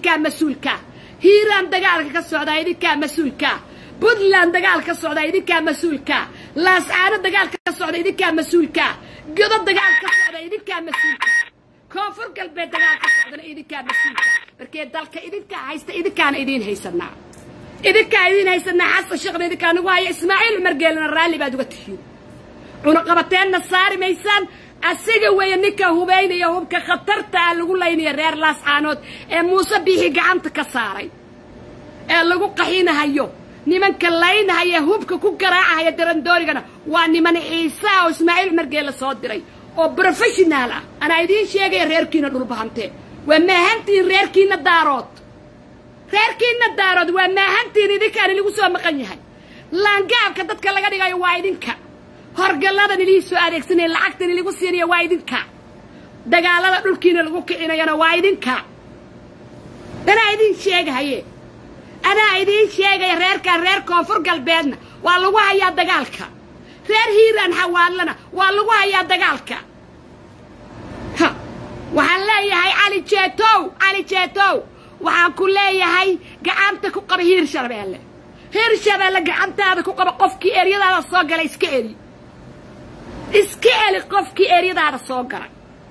idinkaa mas-uulkaa hiiraan dagaalka ka socdaa idinkaa mas-uulkaa puntland dagaal ka socda idinkaa mas-uulkaa laascaano dagaalka ka socda idinkaa mas-uulkaa godo dagaal ka socda idinkaa mas-uulka koonfur galbeed dagaal ka socdana idinkaa mas-uulka markee dalka idinkaa haysta idinkaana idiin haysanaa idinkaa idiin haysanaa xasan sheekhna idinkaa nagu haya ismaaciil cumar geelina raalli baad uga tihiin cunaqabateenna saari maysaan asiga weeye ninka hubaynaya hubka khatarta ah lagu laynaya reer laascaanood ee muuse biixi gacanta ka saaray ee lagu qaxinahayo nimanka laynahaya hubka ku garaacahaya darandoorigana waa niman ciisaa oo ismaaciil cumar geelle soo diray oo brofeshonaal ah anaa idiin sheegaya reerkiina dhulbahante waa maahantiin reerkiina daarood reerkiina daarood waa maahantiin idinkaan iligu soo maqan yahay laangaabka dadka laga dhigayo waa idinka horgalladan ilihii soo adeegsanaya lacagtan iligu siinaya waa idinka dagaalada dhulkiina lagu kicinayana waa idinka anaa idiin sheegahaye anaa idiin sheegaya reerkaan reer koonfur galbeedna waa lagu hayaa dagaalka reer hiiraan xawaadlana waa lagu hayaa dagaalka ha waxaan leeyahay cali jeetow cali jeetow waxaan ku leeyahay gacanta ku qaba hiir shabeelle hiir shabeelle gacantaada ku qaba qofkii eryadaada soo gala iska eli iska eli qofkii eryadaada soo gala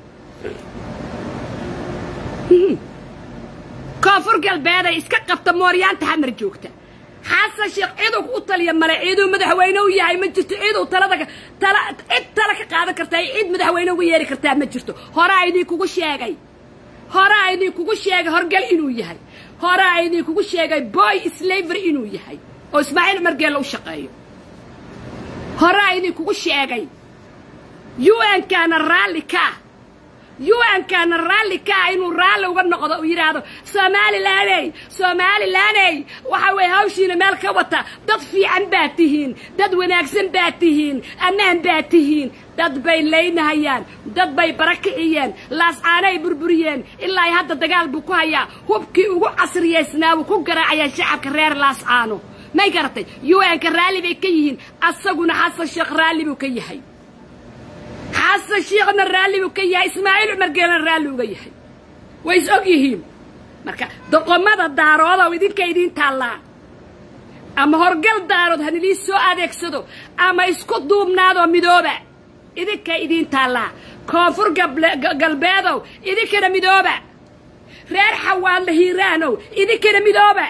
koonfur galbeeday iska qabta mooryaanta xamar joogta xasan sheekh ciduu u taliya male ciduu madaxweyne u yahay ma jirto ciduu talada tala cid tala ka qaadan kartaa cid madaxweyne uga yeeri kartaa ma jirto horaa idinkugu sheegay horaa idinkugu sheegay horgal inuu yahay horaa idinkugu sheegay boy slavery inuu yahay oo ismaaciil cumar geelle u shaqeeyo horaa idinkugu sheegay un-kaana raalli kaa un-kaana raalli kaa inuu raalli uga noqdo uu yidhaahdo somalilaney somalilaney waxa weeye hawshiina meel ka wata dad fiican baad tihiin dad wanaagsan baad tihiin ammaan baad tihiin dad bay laynahayaan dad bay barakiciyeen laascaanay burburiyeen ilaa hadda dagaal buu ku hayaa hubkii ugu casriyaysnaa wuu ku garaacayaa shacabka reer laascaano may garatay un-ka raalli bay ka yihiin asaguna xasan sheekh raalli buu ka yahay xasan sheekhna raalli buu ka yahay ismaaciil cumar geelena raalli uga yahay way is og yihiin marka doqomada daaroodow idinka idiin taallaa ama horgal daarood hanilii soo adeegsado ama isku duubnaadoo midooba idinka idiin taallaa koonfur galbeedow idinkana midooba reer xawaadla hiiraanow idinkana midooba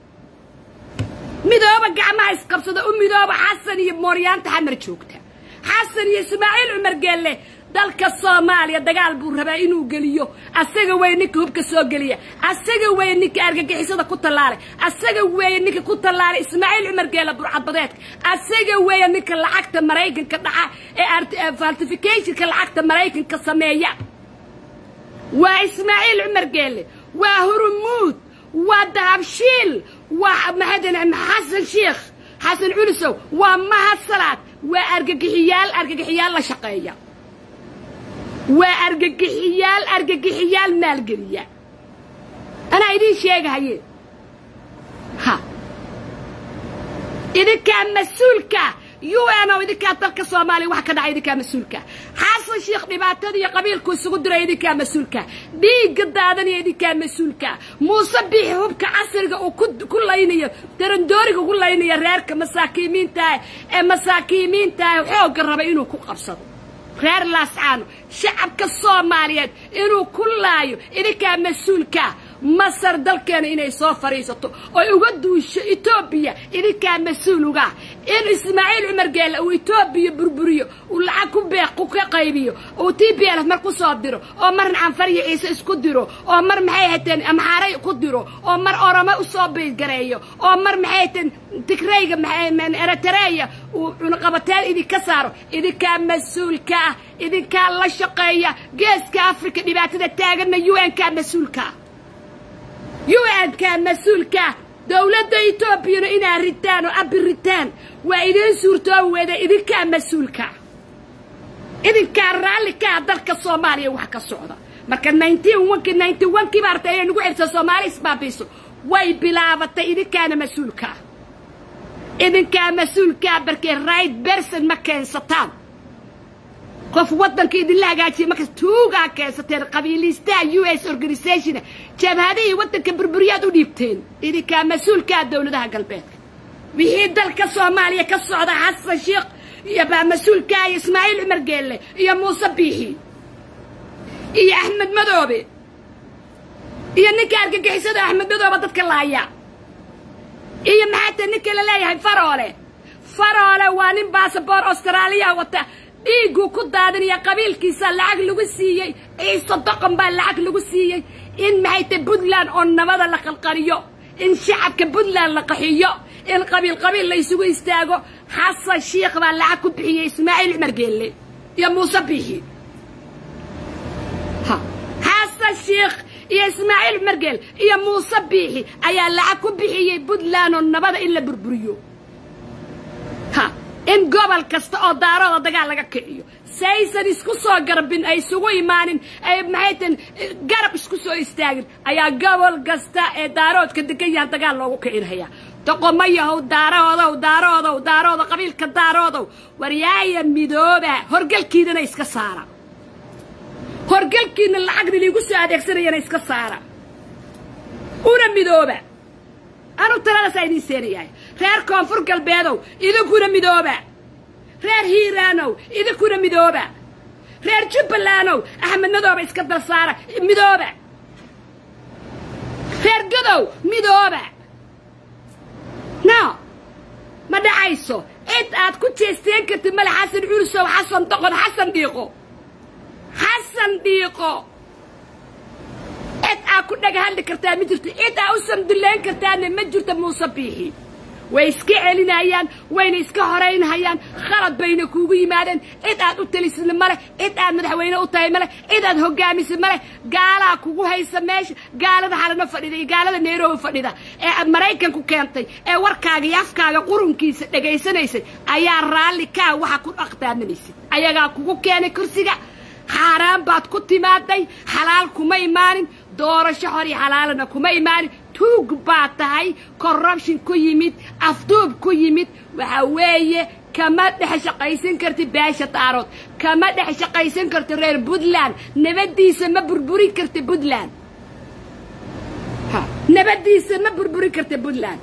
midooba gacmaha isqabsada u midooba xasan iyo mooryaanta xamar joogta xasan iyo ismaaciil cumar geelle dalka soomaaliya dagaal buu rabaa inuu geliyo asaga weeye ninka hubka soo geliya asaga weeye ninka argagixisada ku tallaalay asaga weeye ninka ku tallaalay ismaaciil cumar geelle burcadbadeedka asaga weeye ninka lacagta maraykanka dhaca ee faltificationka lacagta maraykanka sameeya waa ismaaciil cumar geelle waa hurumuud waa dahabshiil waa maxadan xasan sheekh xasan culusow waa mahasalaad waa argagixiyaal argagixiyaal la shaqeeya waa argagixiyaal argagixiyaal maalgeliya anaa idiin sheegahaye ha idinkaa mas-uulka un oo idinkaa dalka soomaaliya waxa ka dhacay idinkaa mas-uulka xasan sheekh dhibaatada iyo qabiilku isugu diray idinkaa mas-uulka dhiigga daadanaya idinkaa mas-uulka muuse biixi hubka casriga uu ku laynayo darandooriga ugu laynayo reerka masaakiimiintaah ee masaakiimiintaah xoogga raba inuu ku qabsado reer laascaano shacabka soomaaliyeed inuu ku laayo idinkaa mas-uulka masar dalkeena inay soo fadhiisato oy uga duusho etoobiya idinkaa mas-uuluga in ismaaciil cumar geelle uu etoobiya burburiyo uu lacag ku beeq ka qaybiyo uu t b lf mar ku soo diro oo marna canfariya ciise isku diro oo mar maxay hateen amxaaray ku diro oo mar oramo usoo bigareeyo oo mar maxay hateen tigrayga eritreya uu cunaqabateen idinka saaro idinkaa mas-uulka ah idinkaa la shaqeeya geeska africa dhibaatada taaganna un-kaa mas-uulkaa un-kaa mas-uulkaa dowladda etoobiyana inaad ritaan oo abi ritaan waa idiin suurtoobi weeda idinkaa mas-uulka idinkaa raalli kaa dalka soomaaliya wax ka socda marka nineteen onki ninety onkii baa artay inay nagu xirsa soomaali isbaabiiso way bilaabatay idinkaana mas-uulkaa idinkaa mas-uulkaa barkee right berson ma keensataan qof waddanka idinla hagaajiya markas tuugaa keensateen qabiiliistaha u s organisation jabhadihii waddanka burburiyaad u dhiibteen idinkaa mas-uulkaa dowladaha galbeedka wixii dalka soomaaliya ka socda xasan sheekh iyo baa mas-uulkaa iyo ismaaciil cumar geelle iyo muuse biixi iyo axmed madoobe iyo ninka argagixisada axmed madoobe dadka laaya iyo maxaa tae ninka la leeyahay faroole faroole waa nin basaboor austraaliya wata dhiigguu ku daadinaya qabiilkiisa lacag lagu siiyey ciise doqon baa lacag lagu siiyey in maxay tae puntland oo nabada la qalqaliyo in shacabka puntland la qaxiyo in qabiil qabiil la ysugu istaago xasan shiikh baa lacag ku bixiyey ismaaciil cumar geelle iyo muuse biixi xasan shiikh iyo ismaaciil cumar geel iyo muuse biixi ayaa lacag ku bixiyey puntland oo nabada in la burburiyo ha in gobol kasta oo daarooda dagaal laga kiciyo saysan isku soo garbin ay isugu imaanin ay maxay tan garab isku soo istaagin ayaa gobol kasta ee daaroodka degan yahan dagaal loogu kicinhayaa doqomo yahow daaroodow daaroodow daaroodo qabiilka daaroodow waryaaya midooba horgalkiidana iska saara horgalkiina lacagna liigu soo adeegsanayana iska saara una midooba anu taladaasaa idiin seenayahay reer koonfur galbeedow idinkuna midooba reer hiiraanow idinkuna midooba reer jubbalandow axmed madooba iska dal saara midooba reer gadow midooba no ma dhacayso cid aad ku jeesteen kartid male xasan culusow xasan doqon xasan dhiiqo xasan dhiiqo cid aad ku dhaga hadli kartaa ma jirto cid aa u samdullayn kartaana ma jirto muuse biixi way iska celinayaan wayna iska horaynhayaan khalad bayna kuugu yimaadeen cid aad u talisid male cid aad madaxweyne u tahay male cid aad hogaamisid male gaalaa kugu haysa meesha gaalada xalano fadhida iyo gaalada nairobi fadhida ee maraykanku keentay ee warkaaga iyo afkaaga qurunkiisa dhegaysanaysay ayaa raalli kaa waxa ku aqtaaminaysid ayagaa kugu keenay kursiga xaaraan baad ku timaaday xalaal kuma imaanin doorasho hor iyo xalaalana kuma imaanin tuug baad tahay corruption ku yimid afduub ku yimid waxa weeye kama dhex shaqaysan karti beesha daarood kama dhex shaqaysan karti reer puntland nabaddiisa ma burburi karti puntland nabaddiisa ma burburi karti puntland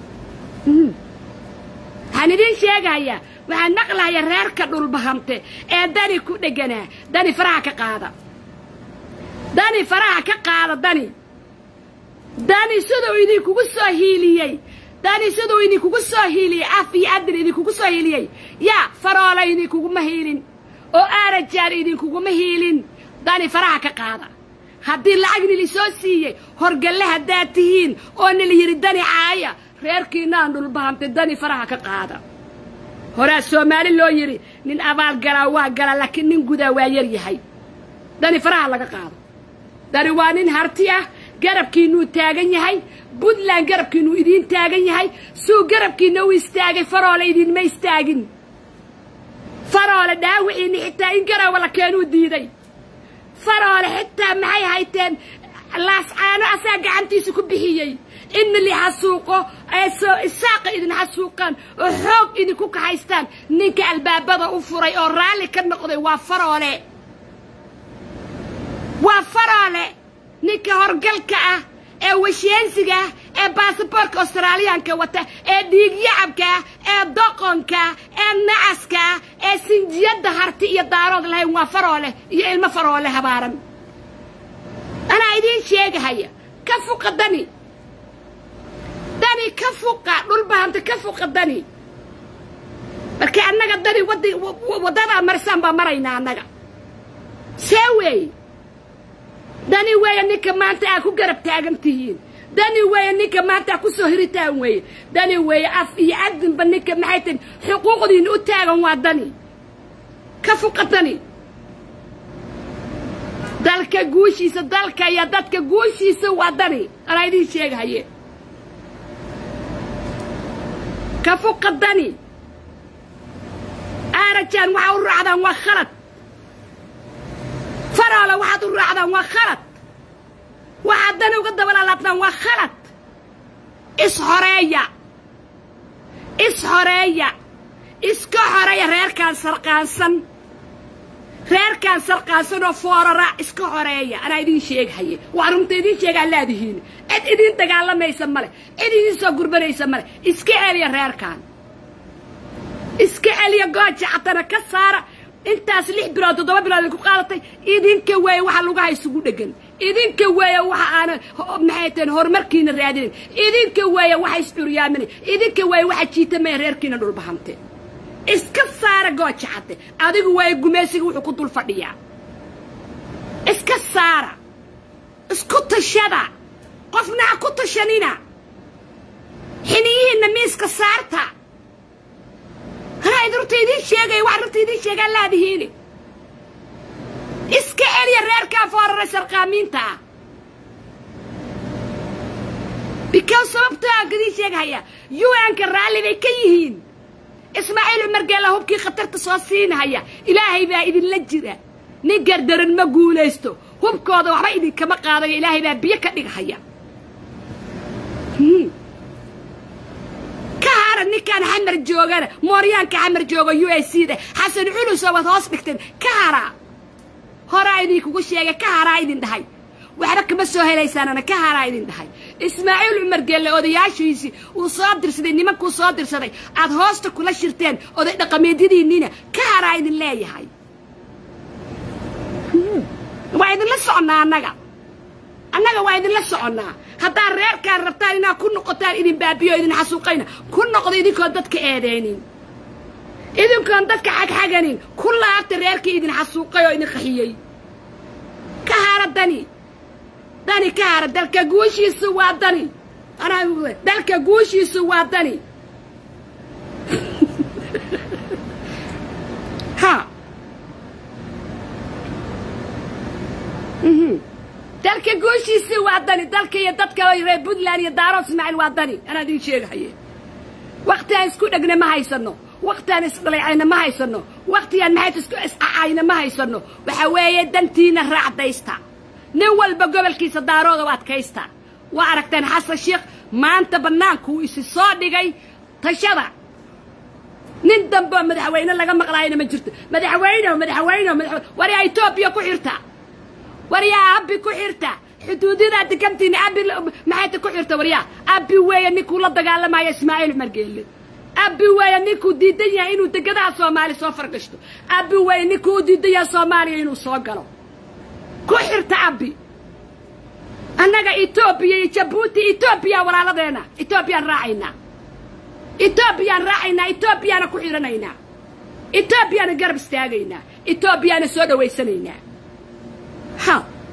waxaan idiin sheegahayaa waxaan naqlahayaa reerka dhulbahamte ee dani ku dheganaa dani faraha ka qaada dani faraha ka qaada dani dani siduu idinkugu soo hiiliyey dani siduu idinkugu soo hiiliyey af iyo adin idinkugu soo hiiliyey yaa faroola idinkuguma hiilin oo aarajaan idinkuguma hiilin dani faraha ka qaada haddii lacag nili soo siiyey horgalle haddaad tihiin oo nila yidhi dani caaya reerkiinaan dhulbahamtay dani faraha ka qaada horaa soomaali loo yidhi nin abaal galaa waa galaa laakiin nin gudaa waa yar yahay dani faraha laga qaado dani waa nin harti ah garabkiinuu taagan yahay puntland garabkiinuu idiin taagan yahay suu garabkiina u istaagay faroole idiinma istaagin faroole dhaawiciinni xitaa in garawa la keenuu diiday faroole xitaa maxay hayteen laascaano asaa gacantiisa ku bixiyey inna li xasuuqo ee soo isaaqa idin xasuuqaan oo xoog idinku kaxaystaan ninka albaabada u furay oo raalli ka noqday waa faroole waa faroole ninka horgalka ah ee washeensiga ah ee baasaboorka australiyaanka wata ee dhiigyacabka ah ee doqonka ee nacaska ah ee sinjiyadda harti iyo daarood lahayn waa faroole iyo ilmo faroole habaaran anaa idiin sheegahaya ka fuqa dani dani ka fuqa dhulbahanta ka fuqa dani marka annaga dani wadi waddadaa marsaan baa maraynaa annaga see weeye dani weeye ninka maanta aa ku garab taagan tihiin dani weeye ninka maanta aa ku soo hiritaan weeye dani weeye af iyo adinba ninka maxay tahin xuquuqdiina u taagan waa dani ka fuqa dani dalka guushiisa dalka iyo dadka guushiisa waa dani anaa idiin sheegahaye ka fuqa dani aarajaan waxaa u raacdaan waa khalad faroole waxaad u raacdaan waa khalad waxaad dani uga dabalalaabtaan waa khalad ishoreeya ishoreeya iska xoreeya reerkaan sarqaansan reerkaan sarqaansanoo foorara iska horeeya anaa idiin sheeghaye waa runta idiin sheegaa laadihiin cid idiin dagaalamaysa male cid idiin soo gurbanaysa male iska celiya reerkaan iska celiya gooja catana ka saara intaas lix bilood toddoba bilood ay ku qaadatay idinka weeye waxa lugaha isugu dhegan idinka weeye waxa aanan maxay tahen horumarkiina raadinayn idinka weeye waxa iscuryaaminay idinka weeye waxa jiitamaya reerkiina dhulbahante iska saara gooja cadde adigu waaye gumaysiga wuxuu ku dul fadhiyaa iska saara isku tashada qofna ha ku tashanina xiniyihiinna miiska saarta anaa idin runta idiin sheegaya waxa runta idiin sheegaa laadihiini iska celiya reerkaa foorara sarqaamiinta ah bikaw sababtaa idiin sheegahaya un-ka raalli bay ka yihiin ismaaciil cumar geela hubkii khatarta soo siinahaya ilaahay baa idinla jira nin gardaran ma guulaysto hubkooda waxba idinkama qaadayo ilaahay baa biyo ka dhigahaya ka hara ninkaan xamar joogana mooryaanka xamar jooga u a c da xasan culuso waad hoos dhigteen ka haraa horaa idinkugu sheegay ka haraa idin dhahay waxba kama soo helaysaanana ka haraa idin dhahay ismaaciil cumar geelle odayaashiisii uu soo dirsaday nimankuu soo dirsaday aad hoosta kula shirteen oday dhaqameedyadiinniina ka haraa idin leeyahay waa idinla soconnaa annaga annaga waa idinla soconnaa haddaad reerkaan rabtaan inaad ku noqotaan idin baabiyo idin xasuuqayna ku noqdo idinkoon dadka eedeynin idinkoon dadka xagxaganin ku laabta reerkii idin xasuuqay oo idin qaxiyey ka hara dani dani ka hara dalka guushiisu waa dani dalka guushiisu waa dani ha dalka guushiisi waa dani dalka iyo dadka reer puntland iyo daaro ismaaciil waa dani anaa idiin sheegahaye wakti aan isku dhegna ma haysano wakti aan isdhalaycayna ma haysano wakti aan maxayt isku iscacayna ma haysano waxaa weeye dantiina raacdaysta nin walba gobolkiisa daarooda u adkaysta waa aragteen xasan sheekh maanta bannaankuu isi soo dhigay tashada nin dambeoo madaxweyne laga maqlaayana ma jirto madaxweyne madaxweyne madaxweyne waryaa etoobiya ku xirta waryaa abbi ku xirta xuduudyada degantiina abi maxayta ku xirta waryaa abbi weeye ninkuu la dagaalamayo ismaaciil cumar geelle abbi weeye ninkuu diidan yahay inuu degadaha soomaaliya soo fargashto abbi weeye ninkuu u diidan yahay soomaaliya inuu soo galo ku xirta abbi annaga etoobiya iyo jabuuti etoobiya walaaladeena etoobiyaan raacaynaa etoobiyaan raacaynaa etoobiyaana ku xidhanaynaa etoobiyaana garab istaagaynaa etoobiyaana soo dhawaysanaynaa ha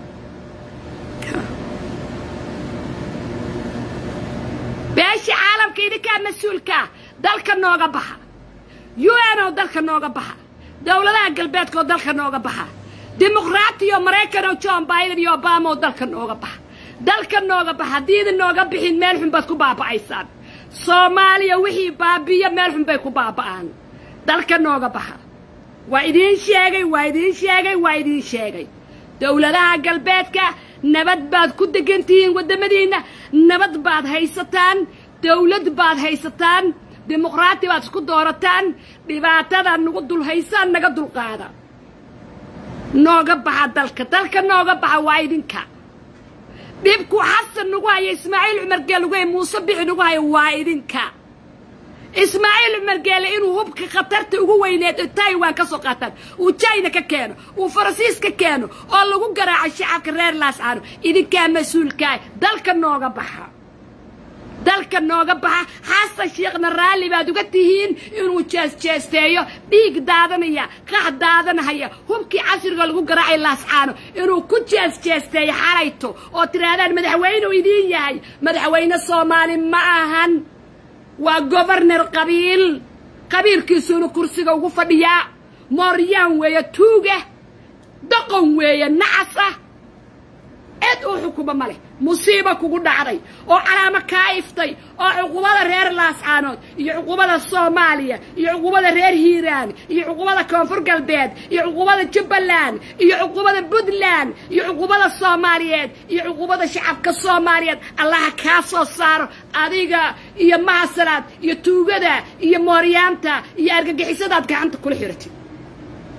beesha caalamka idinkaa mas-uulkaa dalka nooga baxa u n oo dalka nooga baxa dowladaha galbeedka oo dalka nooga baxa dimuqraatiyo maraykan oo john biden iyo obama oo dalka nooga baxa dalka nooga baxa haddii idin nooga bixin meel xun baad ku baaba'aysaan soomaaliya wixii baabiya meel xun bay ku baaba'aan dalka nooga baxa waa idiin sheegay waa idiin sheegay waa idiin sheegay dowladaha galbeedka nabad baad ku degan tihiin waddamadiinna nabad baad haysataan dawlad baad haysataan dimuqraati baad isku doorataan dhibaatadaa nagu dul haysaan naga dulqaada nooga baxa dalka dalka nooga baxa waa idinka dhibku xasan nagu haya ismaaciil cumar geele nagu haya muuse bixi nagu haya waa idinka ismaaciil cumar geele inuu hubka khatarta ugu weyneed taiwan ka soo qaataan uu jina ka keeno uu faransiis ka keeno oo lagu garaaco shacabka reer laascaano idinkaa mas-uulkaa dalka nooga baxa dalka nooga baxa xasan sheekhna raalli baad uga tihiin inuu jeesjeesteeyo dhiig daadanaya qax daadanahaya hubkii casriga lagu garaacay laascaano inuu ku jeesjeesteeyo xalayto oo tidhaahdaan madaxweyneu idiin yahay madaxweyne soomaali ma ahan waa gobarnar qabiil qabiilkiisuuna kursiga ugu fadhiyaa mooryaan weeye tuuga doqon weeye nacas ah cid uu xukumo ma leh musiiba kugu dhacday oo calaamo kaa iftay oo cuqubada reer laascaanood iyo cuqubada soomaaliya iyo cuqubada reer hiiraan iyo cuqubada koonfur galbeed iyo cuqubada jubbaland iyo cuqubada puntland iyo cuqubada soomaaliyeed iyo cuqubada shacabka soomaaliyeed allaha kaa soo saaro adiga iyo mahasanaad iyo tuugada iyo mooryaanta iyo argagixisadaad gacanta kula xiratid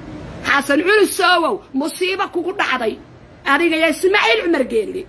xasan culusowow musiibo kugu dhacday adiga iyo ismaaciil cumar geelli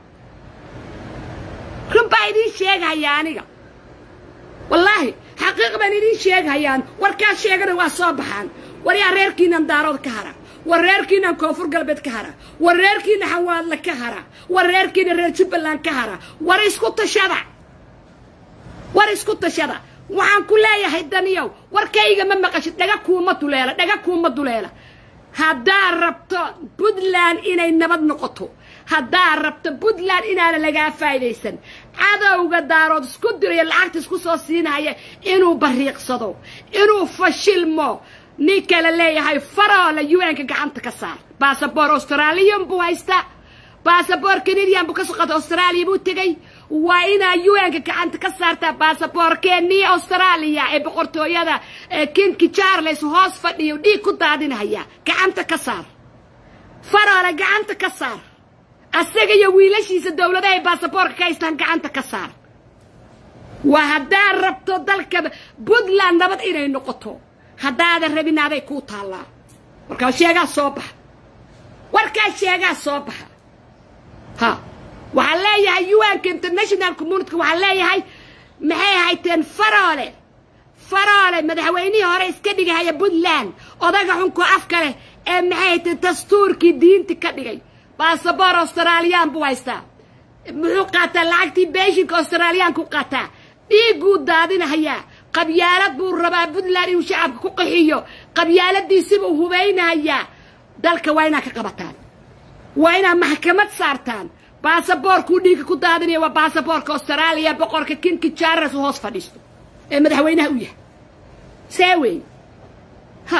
run baa idiin sheegahaya aniga wallaahi xaqiiq baan idiin sheegahayaan warkaa sheegana waa soo baxaan war yaa reerkiinan daarood ka hara war reerkiinan koonfur galbeed ka hara war reerkiina xawaadle ka hara war reerkiina reer jubbaland ka hara war isku tashada war isku tashada waxaan ku leeyahay daniyow warkayga ma maqashid dhaga kuuma duleela dhaga kuuma duleela haddaad rabto puntland inay nabad noqoto haddaad rabto puntland inaana lagaa faa'idaysan cadowga daarood isku dirayo lacagta isku soo siinaya inuu bariiqsado inuu fashilmo ninka la leeyahay faroola un-ka gacanta ka saar basaboor australiyan buu haystaa basaboor canadian buu ka soo qaatay austraaliya buu tegey waa inaa un-ka gacanta ka saartaa basaboorkeennii austraaliya ee boqortooyada kinki charles hoos fadhiyo dhiig ku daadinhaya gacanta ka saar faroola gacanta ka saar asaga iyo wiilashiisa dowladahay baasaboorka ka haystaan gacanta ka saar waa haddaad rabto dalka puntland nabad inay noqoto haddaadan rabin aday kuu taallaa warkaa sheegaa soo baxa warkaa sheegaa soo baxa ha waxaan leeyahay un-ka international communityka waxaan leeyahay maxay hayteen faroole faroole madaxweynihii hore iska dhigahaya puntland odaga xunko afka leh ee maxay hayteen dastuurkii diinti ka dhigay baasaboor australiyaan buu haystaa muxuu qaataa lacagtii beeshinka australiyaanku qaataa dhiigguu daadinahayaa qabyaalad buu rabaa puntland inuu shacabka ku qaxiyo qabyaaladiisibuu hubaynahayaa dalka waa inaad ka qabataan waa inaad maxkamad saartaan baasaboorkuu dhiigga ku daadinaya waa baasaboorka austraaliya boqorka kinki jaras u hoos fadhiisto ee madaxweynaha u yahay see wey ha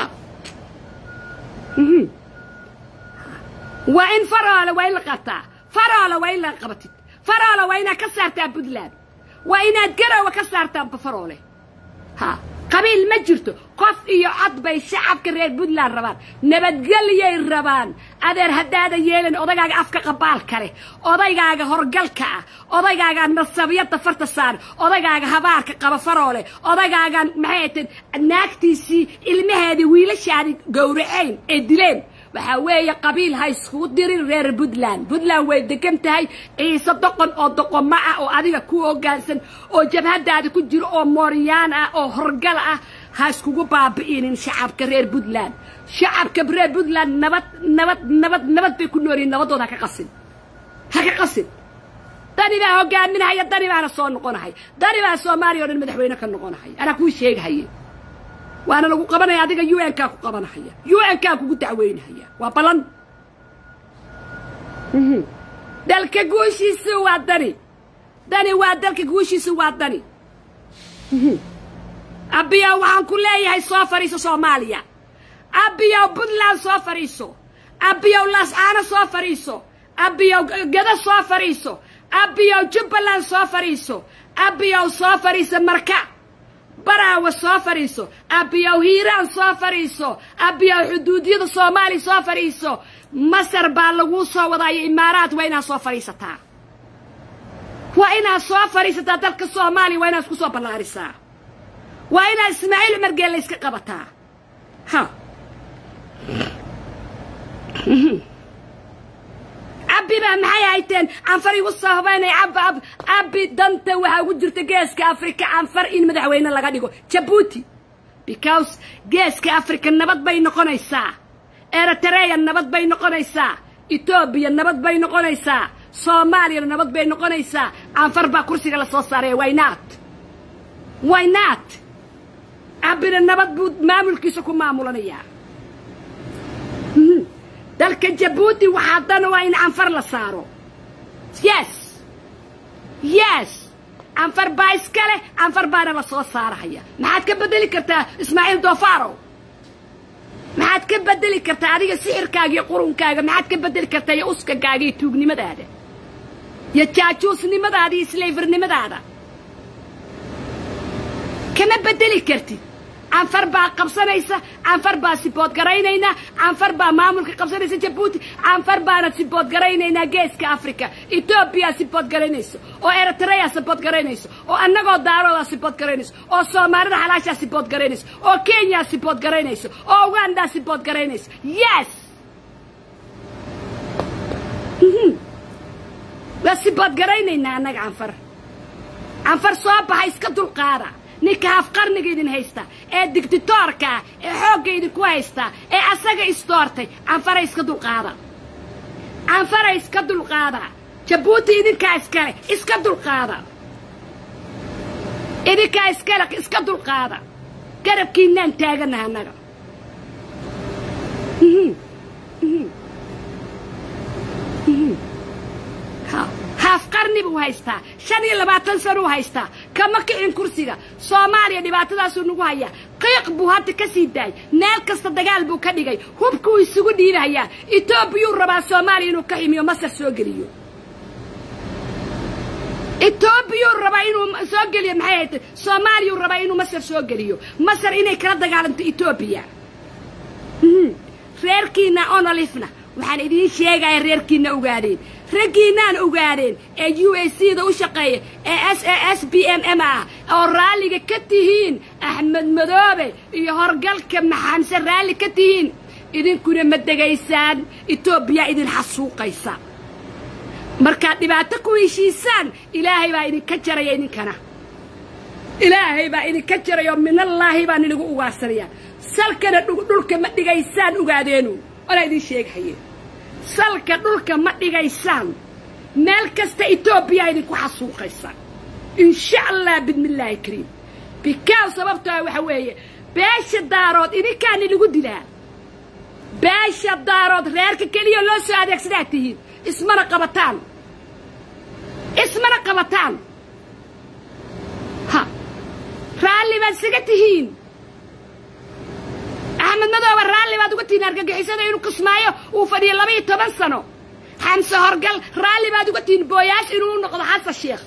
waa in faroole waa in la qataa faroole waa in la qabatid faroole waa inaad ka saartaan puntland waa inaad garowa ka saartaan faroole ha qabiil ma jirto qof iyo cod bay shacabka reer puntland rabaan nabadgelyay rabaan adeer haddaada yeelin odaygaaga afka qabaalka leh odaygaaga horgalka ah odaygaaga nasabiyadda farta saar odaygaaga habaarka qaba faroole odaygaaga maxay ahayd naagtiisii ilmaheedii wiilashaadii gowraceyn ee dileen waxaa weeye qabiil ha iskugu dirin reer puntland puntland way degan tahay ciise doqon oo doqoma ah oo adiga ku hoggaansan oo jabhadaada ku jiro oo mooryaan ah oo horgal ah ha iskugu baabi'inin shacabka reer puntland shacabka reer puntland nabad nabad nabad nabad bay ku noolyihin nabadooda ha ka qasin ha ka qasin dani baa hogaaminahaya dani baana soo noqonahay dani baa soomaaliya o dhan madaxweyne ka noqonahaya anaa kuu sheegahaye waana lagu qabanaya adiga un-kaa ku qabanahaya un-kaa kugu dacweynahaya waa ballan dalka guushiisu waa dani dani waa dalka guushiisu waa dani abiyow waxaan ku leeyahay soo fadhiiso soomaaliya abiyow puntland soo fadhiiso abiyow laascaano soo fadhiiso abiyow gado soo fadhiiso abiyow jubbaland soo fadhiiso abiyow soo fadhiiso marka baraawa soo fadhiiso abiyow hiiraan soo fadhiiso abiyow xuduudiyada soomaaliya soo fadhiiso masar baa laguu soo wadaayo imaaraad waa inaad soo fadhiisataa waa inaad soo fadhiisataa dalka soomaaliya waa inaad isku soo ballaarisaa waa inaad ismaaciil cumar geelle iska qabataa ha cabbi baa maxay hayteen canfar igu soo hubaynay cab ab cabbi danta waxaa ugu jirta geeska africa canfar in madaxweyne laga dhigo jabuuti because geeska africa nabad bay noqonaysaa eritreya nabad bay noqonaysaa etoobiya nabad bay noqonaysaa soomaaliyana nabad bay noqonaysaa canfar baa kursiga la soo saaraya wynat wynat cabbina nabad buu maamulkiisa ku maamulanayaa dalka jabuuti waxaa dan waa in canfar la saaro yes yes canfar baa iska leh canfar baana la soo saarahaya maxaad ka beddeli kartaa ismaaciil doofarow maxaad ka beddeli kartaa adiga sixirkaaga iyo qurunkaaga maxaad ka beddeli kartaa iyo uskagaaga iyo tuugnimadaada iyo jaajuusnimadaada iyo slayfirnimadaada kama beddeli kartid canfar baa qabsanaysa canfar baa sibood garaynaynaa canfar baa maamulka qabsanaysa jabuuti canfar baana sibood garaynaynaa geeska africa etoobiya sibood garaynayso oo eritrea sibood garaynayso oo annagoo daarooda sibood garaynayso oo soomaalida xalaashaa sibood garaynayso oo kenya sibood garaynayso oo uganda sibood garaynayso yes waa sibood garaynaynaa annaga canfar canfar soo baxa iska dulqaada ninka hafqarniga idin haysta ee digditoorkaa ee xoogga idinku haysta ee asaga isdoortay canfara iska dulqaada canfara iska dulqaada jabuuti idinkaa iskale iska dulqaada idinkaa iskale iska dulqaada garabkiinaan taaganaha annaga haaf qarni buu haystaa shan iyo labaatan sano u haystaa kama kicin kursiga soomaaliya dhibaatadaasuu nagu hayaa qiiq buu hadda ka sii daayay meel kasta dagaal buu ka dhigay hubkuu isugu dhiibahayaa etoobiyuu rabaa soomaaliya inuu ka ximiyo masar soo geliyo etoobiyuu rabaa inuu soo geliyo maxay haytay soomaaliyuu rabaa inuu masar soo geliyo masar inay kala dagaalanto etoobiya reerkiina onolifna waxaan idiin sheegaya reerkiina ogaadeen raggiinaan ogaadeen ee u a c da u shaqeeya ee s s b m m ah oo raalliga ka tihiin axmed madoobe iyo horgalka maxamse raalli ka tihiin idinkuna ma degaysaan etoobiya idin xasuuqaysa markaad dhibaato ku heshiisaan ilaahay baa idinka jaraya idinkana ilaahay baa idinka jaraya oo minallaahi baan inigu ugaarsanaya salkana dhulka ma dhigaysaan ogaadeenu olaa idiin sheegahaye salka dhulka ma dhigaysaan meel kasta etoobiya idinku xasuuqaysa insha allah bidmillaahi kariim bikaan sababtoa waxa weeye beesha daarood idinkaani lagu dilaa beesha daarood reerka keliya loo soo adeegsadaa tihiin ismana qabataan ismana qabataan ha raalli baad isaga tihiin axmed madooba raalli baad uga tihiin argagixisada inuu kismaayo uu fadhiyo laba iyo toban sano xamse horgal raalli baad uga tihiin booyaash inuu noqdo xasan sheekh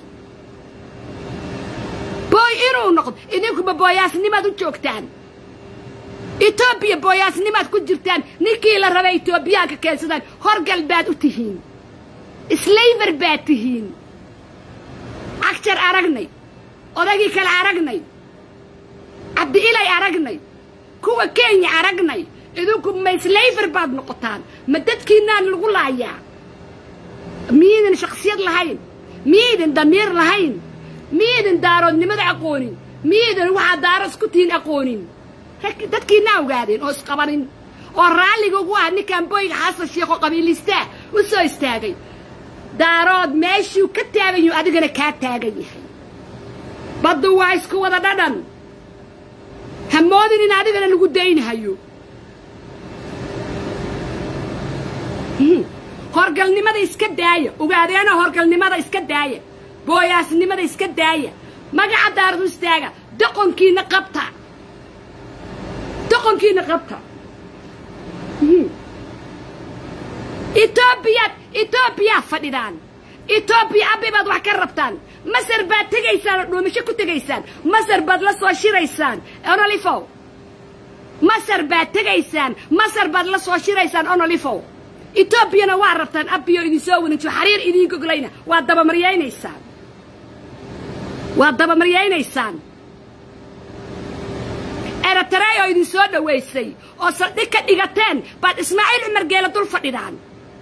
booy inuu noqdo idinkuba booyaasnimaad u joogtaan etoobiya booyaasnimaad ku jirtaan ninkii la rabay etoobiyaanka keensadaan horgal baad u tihiin slayver baad tihiin cagjar aragnay odagii kale aragnay cabdi ilay aragnay kuwa kenya aragnay idinku ma slayver baad noqotaan ma dadkiinaan lagu laayaa miyaydan shaksiyad lahayn miyaydan damiir lahayn miyaydan daaroodnimada aqoonin miyaydan waxaa daaro isku tihiin aqoonin dadkiinaa ogaadeen oo isqabanin oo raalliga ugu ah ninkan boyga xasan sheekh oo qabiilistaa u soo istaagay daarood meeshuu ka taagan yahu adigana kaa taagan yahay baddu waa isku wada dhadhan hamoodin in adigana lagu daynahayo horgalnimada iska daaya ogaadeena horgalnimada iska daaya booyaasnimada iska daaya magaca daaradu istaaga doqonkiina qabta doqonkiina qabta etoobiyaad etoobiyaa fadhidaan etoobiya abbi baad wax ka rabtaan masar baad tegaysaan oo dhuumisho ku tegaysaan masar baad la soo shiraysaan onolifow masar baad tegaysaan masar baad la soo shiraysaan onolifow etoobiyana waa rabtaan abbiyo idinsoo wanajiyo xariir idiin goglayna waad dabamariyaynaysaan waad dabamariyaynaysaan eritrea oo idin soo dhowaysay oo saldhig ka dhigateen baad ismaaciil cumar geelle dul fadhidaan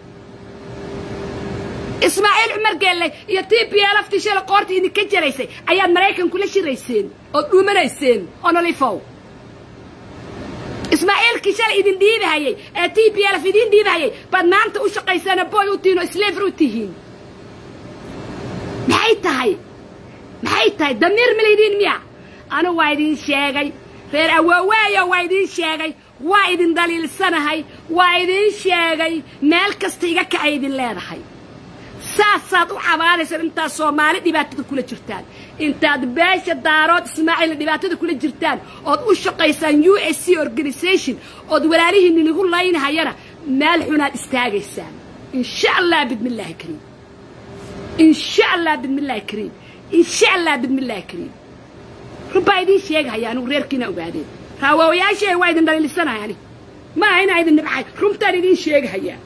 ismaaciil cumar geelle iyo t b laftii shala qoorta idinka jaraysay ayaad maraykan kula shirayseen ood dhuumanayseen onolifow ismaaciilkii shalay idin dhiibahayey ee t b lf idiin dhiibahayay baad maanta u shaqaysaana boy u tihiin oo slever u tihiin maxay tahay maxay tahay damiir ma laydiin miya anu waa idiin sheegay reer awooweeyo waa idiin sheegay waa idin daliilsanahay waa idiin sheegay meel kasta iga kacay idin leedahay saasaad u cabaadaysaan intaad soomaali dhibaatada kula jirtaan intaad beesha daarood ismaaciilna dhibaatada kula jirtaan ood u shaqaysaan u s c organisation ood walaalihiinni nagu laynahayana meel xunaad istaagaysaan insha allah bidmillaahi kariim insha allah bidmillaahi kariim insha allah bidmillaahi kariim rubbaa idiin sheegahaya anugu reerkiina ogaadeen raawooyaashee waa idin dhaliilisanayani ma aha inaa idin nibcay runtaan idiin sheegahayaa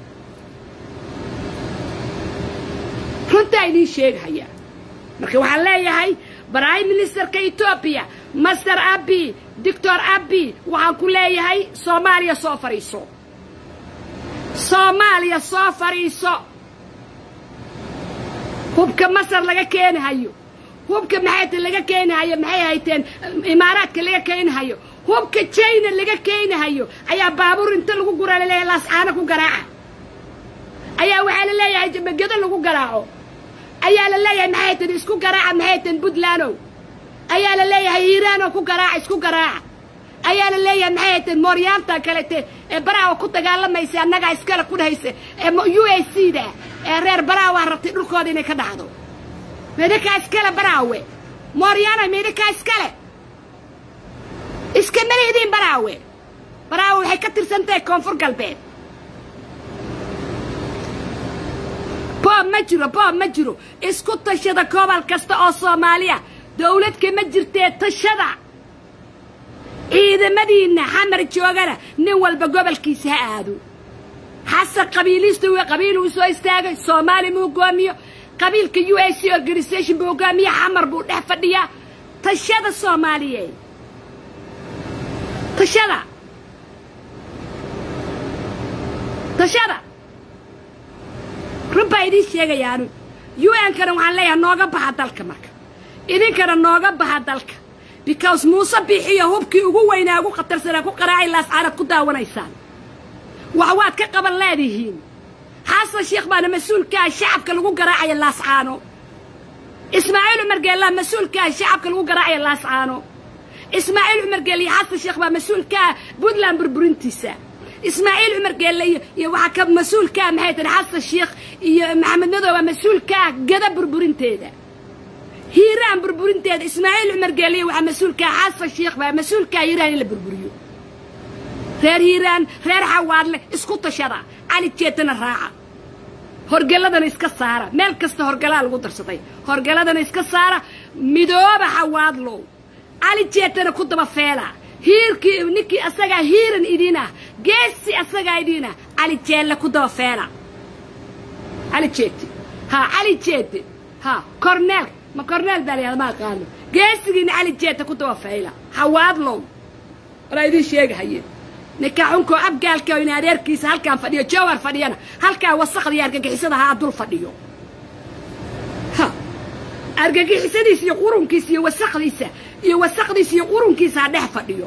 runtaa idiin sheegahayaa marka waxaan leeyahay prime ministerka etoobiya master abi doctor abi waxaan ku leeyahay soomaaliya soo fadhiiso soomaaliya soo fadhiiso hubka masar laga keenahayo hubka maxayta laga keenahayo maxay hayteen imaaraadka laga keenahayo hubka jina laga keenahayo ayaa baabuur inta lagu guraa laleeyahay laascaano ku garaaca ayaa waxaa la leeyahay jabagado lagu garaaco ayaa la leeyahay maxay tan isku garaaca maxay tan puntlandow ayaa la leeyahay hiiraanoo ku garaaca isku garaaca ayaa la leeyahay maxay tan mooryaanta kalete ee baraawa ku dagaalamaysa annagaa iskale ku dhahaysa ee u a c da ee reer baraawa rabtay dhulkooda inay ka dhacdo meedhakaa iskale baraawe mooryaana meedhakaa iskale iskama leediin baraawe baraawe waxay ka tirsan tahay koonfur galbeed boob ma jiro boob ma jiro isku tashada gobol kasta oo soomaaliya dawlad kama jirtee tashada ciidamadiinna xamar joogana nin walba gobolkiisa ha aado xasan qabiiliista w qabiil uu soo istaagay soomaali mu hogaamiyo qabiilka u a c organisation buu hogaamiye xamar buu dhex fadhiyaa tashada soomaaliyeed tashada tashada run baa idiin sheegayaanu u n-kana waxaan leeyahay nooga baxa dalka marka idinkana nooga baxa dalka because muuse bixiyo hubkii ugu weynaa ugu khatarsanaa ku qaraacay laascaanad ku daawanaysaan wax waad ka qaban leedihiin xasan sheekh baana mas-uulkaa shacabka lagu garaacaya laascaano ismaaciil cumar geellaa mas-uulkaa shacabka lagu garaacaya laascaano ismaaciil cumar geelle iyo xasan sheekh baa mas-uulkaa puntland burburintiisa ismaaciil cumar geelle iyo iyo waxaa ka mas-uulkaa maxay tahay xasan sheekh iyo maxamed madow baa mas-uulkaa gada burburinteeda hiiraan burburinteeda ismaaciil cumar geelle iyo waxaa mas-uulkaa xasan sheekh baa mas-uulkaa hiiraan in la burburiyo reer hiiraan reer xawaadle isku tashada cali jeetana raaca horgeladana iska saara meel kasta horgalaa lagu darsaday horgeladana iska saara midooba xawaadlow cali jeetana ku daba feela hiirkii ninkii asagaa hiiran idin ah geesi asagaa idin ah cali jeelle ku daba feela cali jeete ha cali jeete ha corneel ma corneel baa layahda ma aqaano geesigiina cali jeete ku daba feela xawaadlow walaa idiin sheegahaye ninka xunkoo abgaalka in adeerkiisa halkaan fadhiyo jawar fadhiyana halkaa wasakda iyo argagixisada haa dul fadhiyo ha argagixisadiisa iyo qurunkiisa iyo wasakdiisa iyo wasakdiisa iyo qurunkiisa ha dhex fadhiyo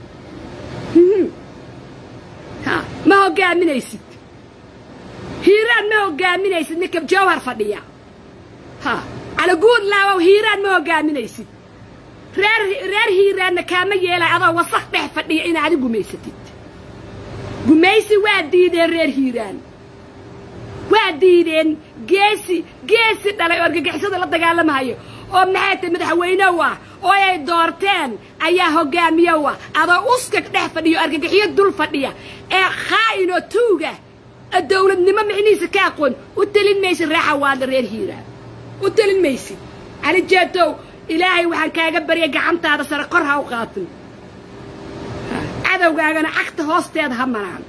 ha ma hogaaminaysid hiiraan ma hogaaminaysid ninka jawhar fadhiya ha calaguud laawow hiiraan ma hogaaminaysid reer reer hiiraanna kaama yeelay adoo wasak dhex fadhiya inaad adi gumaysatid gumaysi waa diideen reer hiiraan waa diideen geesi geesi dhalay oo argagixisada la dagaalamahayo oo maxay tahay madaxweynew ah oo ay doorteen ayaa hogaamiyow ah adoo uska dhex fadhiyo argagixiyo dul fadhiya ee khaa'inoo tuuga dawladnimo micnihiisa ka aqoon u telin maysid reexa waadla reer hiiraan u telin maysid cali jeetow ilaahay waxaan kaaga baryay gacantaada sare kor ha u qaatin cadowgaagana cagta hoosteeda ha maraan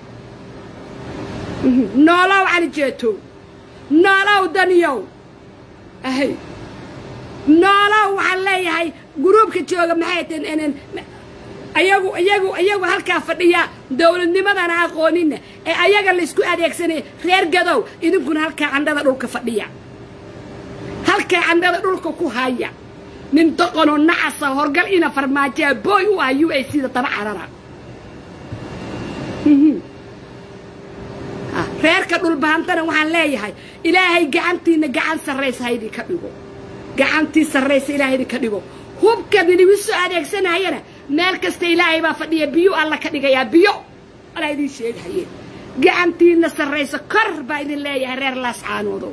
noolow cali jeetow noolow daniyow ahay noolow waxaan leeyahay guruubka jooga maxay tahen ayagu iyagu iyagu halkaa fadhiya dawladnimadana aqoonina ee ayaga laysku adeegsanaya reer gadow idinkuna halkaa candhada dhulka fadhiya halkaa candhada dhulka ku haya nin doqonoo nacasa horgal ina farmaajaa booy u ah u a c da daba carara reerka dhulbahantana waxaan leeyahay ilaahay gacantiina gacan sarraysa ha idinka dhigo gacantii sarraysa ilahay idinka dhigo hubkaad idigu soo adeegsanayana meel kasta ilaahay baa fadhiya biyo alla ka dhigayaa biyo alaa idiin sheegahaye gacantiina sarraysa kor baa idin leeyahay reer laascaanoodow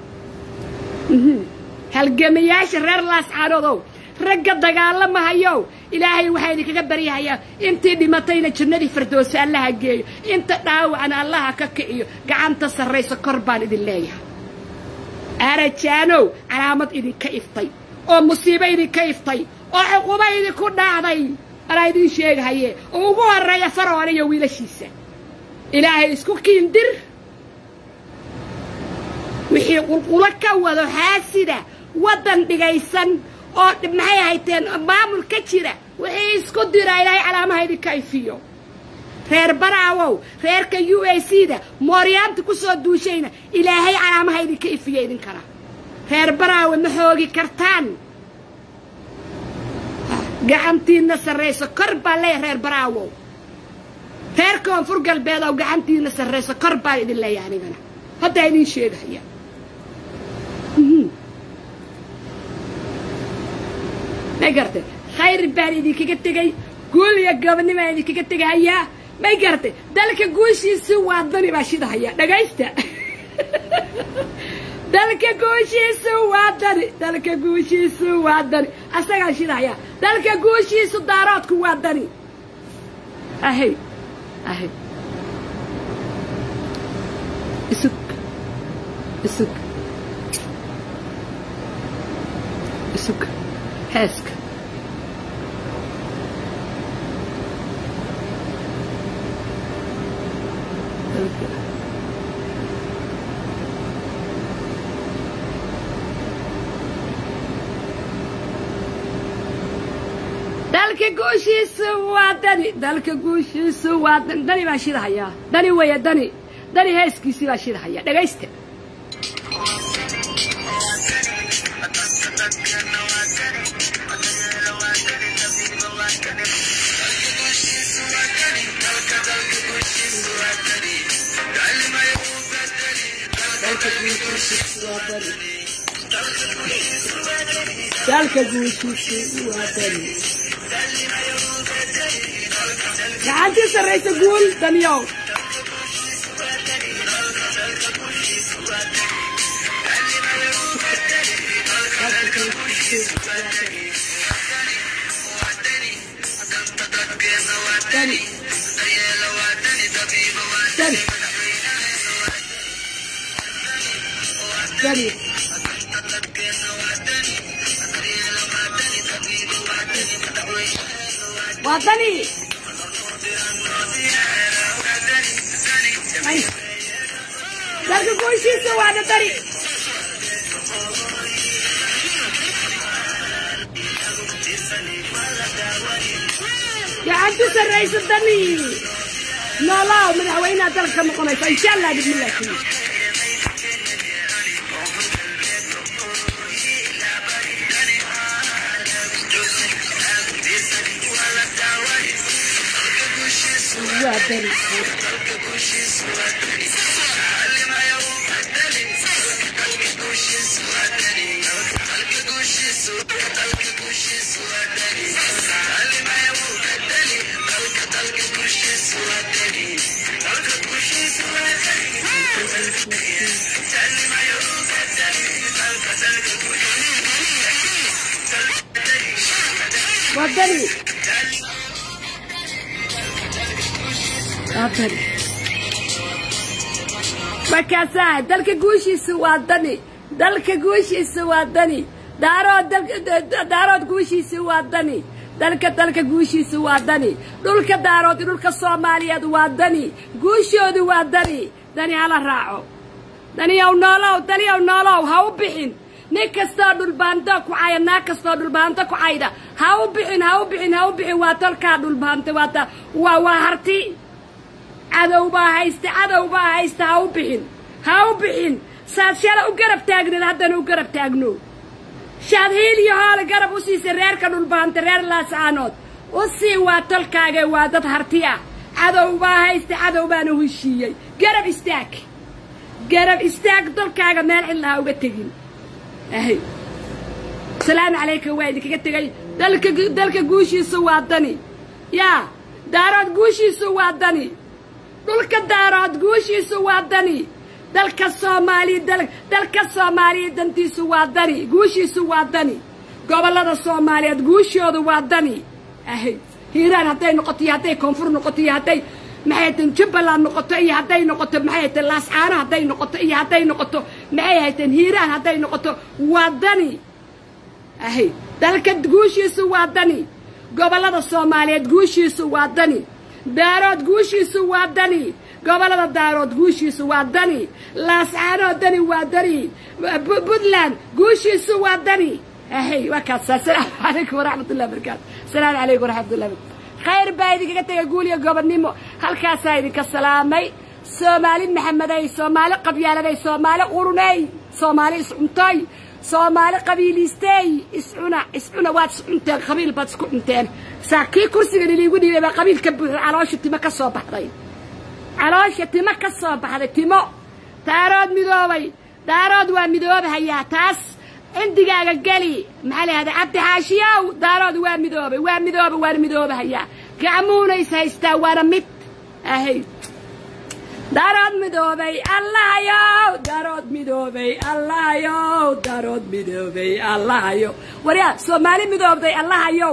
halgamayaasha reer laascaanoodow ragga dagaalamahayow ilaahay waxaa idinkaga baryahayaa intii dhimatayna jannadii firdowsi allaha geeyo inta dhaawacna allaha ka kiciyo gacanta sarraysa kor baan idin leeyahay arajaanow calaamad idinka iftay oo musiibo idinka iftay oo cuqubo idinku dhacday anaa idiin sheegahaye oo ugu horreeya faroon iyo wiilashiisa ilaahay isku kiindir wixii qulqulo ka wado xaasida waddan dhigaysan oo maxay hayteen maamul ka jira wixii isku dira ilaahay calaamaha idinka ifiyo reer baraawow reerka u a c da mooryaanta ku soo duushayna ilaahay calaamaha idinka ifiya idinkana reer baraawe ma xoogi kartaan gacantiinna sarrayso kor baan leeyahay reer baraawow reer koonfur galbeed oo gacantiinna sarrayso kor baan idin leeyahay anigana haddaa idiin sheegahaya may gartay khayr baan idinkaga tegay guul iyo gobonnibaan idinkaga tegahayaa may gartay dalka guushiisi waa dani baa shidahaya dhagaysta dalka guushiisu waa dani dalka guushiisu waa dani asagaa shidahaya dalka guushiisu daaroodku waa dani ahay ahay isug isug isug heeska dalka guushiisu waa dani dalka guushiisu waa dani dani baan shidahayaa dani weeye dani dani heeskiisii baan shidahaya dhagaysta dalka guushiisu waa dani gacantii sarraysa guul daniyow dani dani dani waa dani dalka guushiisa waana dani gacanti sarraysa dani noolaaw madaxweynaha dalka noqonaysa insha allah bismillah waa dani waa dani waa dani markaasaa dalka guushiisu waa dani dalka guushiisu waa dani daarood daarood guushiisu waa dani dalka dalka guushiisu waa dani dhulka daarood dhulka soomaaliyeed waa dani guushoodu waa dani dani hala raaco daniyow noolow daniyow noolow ha u bixin nin kastoo dhulbaanto ku caya naag kastoo dhulbaanto ku cayda ha u bixin ha u bixin ha u bixin waa tolkaa dhulbaanta waata waa waa harti cadow baa haysta cadow baa haysta ha u bixin ha u bixin saad shala u garab taagneed haddana u garab taagno shaad hiil iyo hoole garab u siisay reerka dhulbaanta reer laasaanood u sii waa tolkaaga waa dad harti ah cadow baa haysta cadow baana heshiiyey garab istaag garab istaag dalkaaga meel cidlaha uga tegin ahay asalaamu calaykum waa idinkaga tegay dalka dalka guushiisu waa dani yaa daarood guushiisu waa dani dhulka daarood guushiisu waa dani dalka soomaaliya dalka soomaaliya dantiisu waa dani guushiisu waa dani gobollada soomaaliyeed guushoodu waa dani ahay hiiraan hadday noqoto iyo hadday koonfur noqoto iyo hadday maxay hayteen jubbaland noqoto iyo hadday noqoto maxay hayteen laascaano hadday noqoto iyo hadday noqoto maxay hayteen hiiraan hadday noqoto waa dani ahay dalka guushiisu waa dani gobollada soomaaliyeed guushiisu waa dani daarood guushiisu waa dani gobollada daarood guushiisu waa dani laascaanoo dani waa dani puntland guushiisu waa dani ahey waa kaasa asalaamu calaykum waraxmatullahi barakaatu asalaamu calaykum waraxmatullahi barakaatu khayr baa idinkaga tegay guul iyo gobonnimo halkaasaa idinka salaamay soomaali maxamedey soomaali qabyaaladay soomaali quruney soomaali iscuntoy soomaali qabiiliistey iscuna iscuna waad iscunteen qabiil baad isku cunteen saa kii kursigan iliigu dhiibay baa qabiil ka buuxo caloosha timo ka soo baxday caloosha timo ka soo baxday timo daarood midoobay daarood waa midoobahayaa taas cindigaaga geli maxaa la yihahda cabdi xaashiyow daarood waa midoobay waa midooba waana midoobahayaa gacmuuna is haystaa waana mid ahay darood midoobay allahayow darood midoobay allahayow darood midoobay allahayow waryaa soomaali midoobday allahayow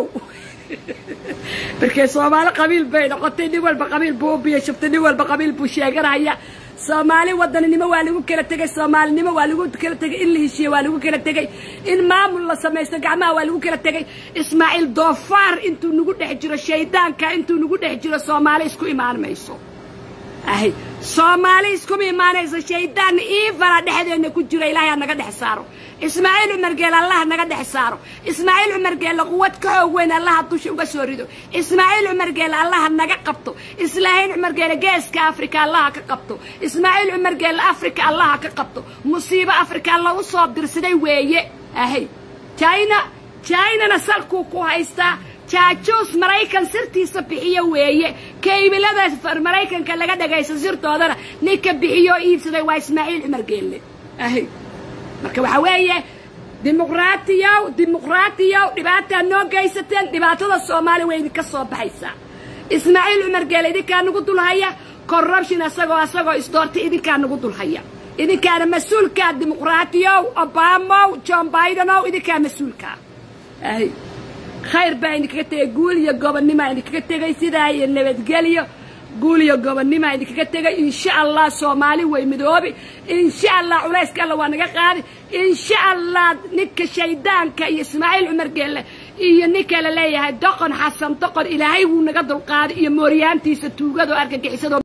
markee soomaali qabiil bay noqotay nin walba qabiil buu u biyashabtay nin walba qabiil buu sheeganaya soomaali wadaninimo waa lagu kala tegey soomaalinimo waa lagu kala tegey in la heshiiye waa lagu kala tegey in maamul la samaysto gacmaha waa lagu kala tegey ismaaciil doofaar intuu nagu dhex jiro shaydaanka intuu nagu dhex jiro soomaali isku imaan mayso ahay soomaali iskuma imaanayso shaydaan iifala dhexdeenna ku jiro ilaahay ha naga dhex saaro ismaaciil cumar geel allaha naga dhex saaro ismaaciil cumar geelle quwad ka xoog weyn allaha dusha uga soo rido ismaaciil cumar geelle allaha naga qabto islaahiin cumar geelle geeska afrika allaha ka qabto ismaaciil cumar geelle afrika allaha ka qabto musiibo afrika lagu soo dirsaday weeye ahay china chinana salkuu ku haystaa jaajuus maraykan sirtiisa bixiyo weeye kaybilada maraykanka laga dhagaysto sirtoodana ninka bixiyoo iibsaday waa ismaaciil cumar geelle ahay marka waxaa weeye dimuqraatiyow dimuqraatiyow dhibaataa noo gaysateen dhibaatada soomaaliya way idinka soo baxaysaa ismaaciil cumar geelle idinkaa nagu dulhaya corruption asagoo asagoo isdoortay idinkaa nagu dulhaya idinkaana mas-uulkaa dimuqraatiyow obamow john bidenow idinkaa mas-uulkaa ahay khayr baa idinkaga tegay guul iyo gobonnimoa idinkaga tegay sidaa iyo nabadgelyo guul iyo gobonnimoa idinkaga tegay insha allah soomaali way midoobi insha allah culayska alla waa naga qaadi insha allah ninka shaydaanka iyo ismaaciil cumar geelle iyo ninka la leeyahay doqon xasan doqon ilaahay wuu naga dulqaaday iyo mooryaantiisa tuugado argagixisado